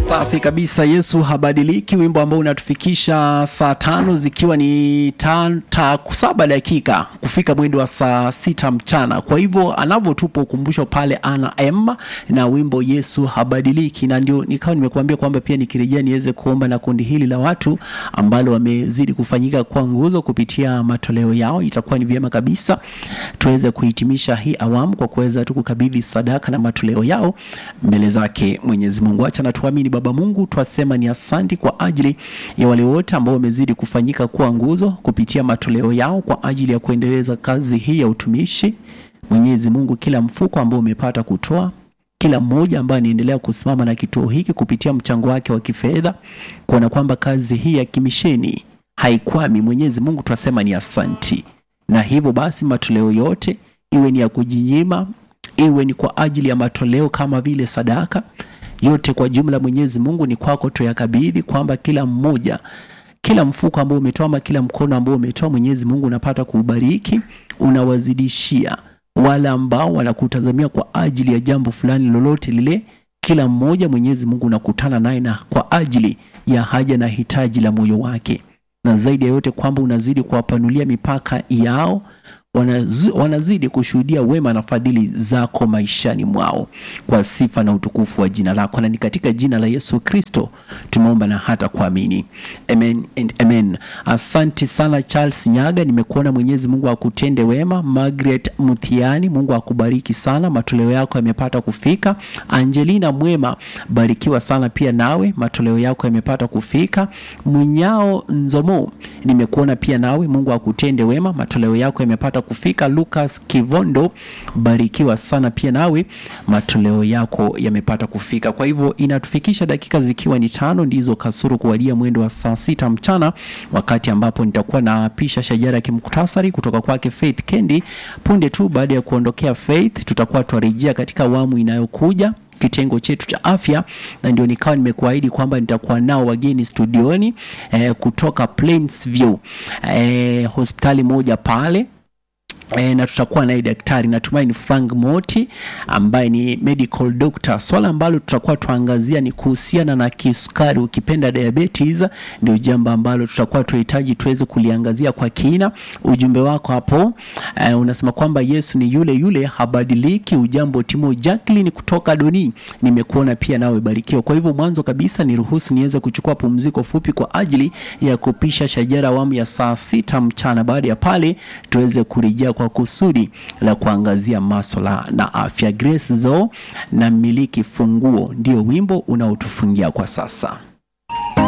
Safi kabisa, Yesu habadiliki, wimbo ambao unatufikisha saa tano zikiwa ni ta, ta, saba dakika kufika mwendo wa saa sita mchana. Kwa hivyo anavyotupa ukumbusho pale ana M na wimbo Yesu habadiliki, na ndio nikawa nimekuambia kwamba pia nikirejea niweze kuomba na kundi hili la watu ambalo wamezidi kufanyika kwa nguzo kupitia matoleo yao. Itakuwa ni vyema kabisa tuweze kuhitimisha hii awamu kwa kuweza tu kukabidhi sadaka na matoleo yao mbele zake Mwenyezi Mungu. Acha na tuamini Baba Mungu, twasema ni asanti kwa ajili ya wale wote ambao wamezidi kufanyika kuwa nguzo kupitia matoleo yao kwa ajili ya kuendeleza kazi hii ya utumishi. Mwenyezi Mungu, kila mfuko ambao umepata kutoa kila mmoja ambaye anaendelea kusimama na kituo hiki kupitia mchango wake wa kifedha, kuona kwamba kazi hii ya kimisheni haikwami. Mwenyezi Mungu, twasema ni asanti, na hivyo basi matoleo yote iwe ni ya kujinyima, iwe ni kwa ajili ya matoleo kama vile sadaka yote kwa jumla, Mwenyezi Mungu ni kwako tuyakabidhi, kwamba kila mmoja, kila mfuko ambao umetoa ama kila mkono ambao umetoa, Mwenyezi Mungu unapata kuubariki, unawazidishia wale ambao wanakutazamia kwa ajili ya jambo fulani lolote lile. Kila mmoja Mwenyezi Mungu unakutana naye na kwa ajili ya haja na hitaji la moyo wake, na zaidi ya yote kwamba unazidi kuwapanulia mipaka yao Wanazu, wanazidi kushuhudia wema na fadhili zako maishani mwao kwa sifa na utukufu wa jina lako, na ni katika jina la Yesu Kristo tumeomba na hata kuamini, amen and amen. Asante sana Charles Nyaga, nimekuona. Mwenyezi Mungu akutende wema. Margaret Muthiani, Mungu akubariki sana, matoleo yako yamepata kufika. Angelina Mwema, barikiwa sana pia nawe, matoleo yako yamepata kufika. Munyao Nzomo, nimekuona pia nawe, Mungu akutende wema, matoleo yako yamepata kufika. Lucas Kivondo, barikiwa sana pia nawe, matoleo yako yamepata kufika. Kwa hivyo inatufikisha dakika zikiwa ni tano ndizo kasuru kuwadia mwendo wa saa sita mchana, wakati ambapo nitakuwa naapisha shajara ya kimuktasari kutoka kwake Faith Kendi. Punde tu baada ya kuondokea Faith, tutakuwa twarejea katika awamu inayokuja kitengo chetu cha afya, na ndio nikawa nimekuahidi kwamba nitakuwa nao wageni studioni eh, kutoka Plainsview eh, hospitali moja pale E, na tutakuwa naye daktari natumai ni Frank Moti ambaye ni medical doctor. Swala ambalo tutakuwa tuangazia ni kuhusiana na kisukari, ukipenda diabetes, ndio jambo ambalo tutakuwa tuhitaji tuweze kuliangazia kwa kina. Ujumbe wako hapo e, unasema kwamba Yesu ni yule yule, habadiliki. Ujambo Timo Jacqueline kutoka Doni, nimekuona pia nawe barikiwa. Kwa hivyo mwanzo kabisa niruhusu niweze kuchukua pumziko fupi kwa ajili ya kupisha shajara awamu ya saa sita mchana. Baada ya pale tuweze kurejea kwa kusudi la kuangazia maswala na afya. Grace Zo na miliki funguo ndio wimbo unaotufungia kwa sasa.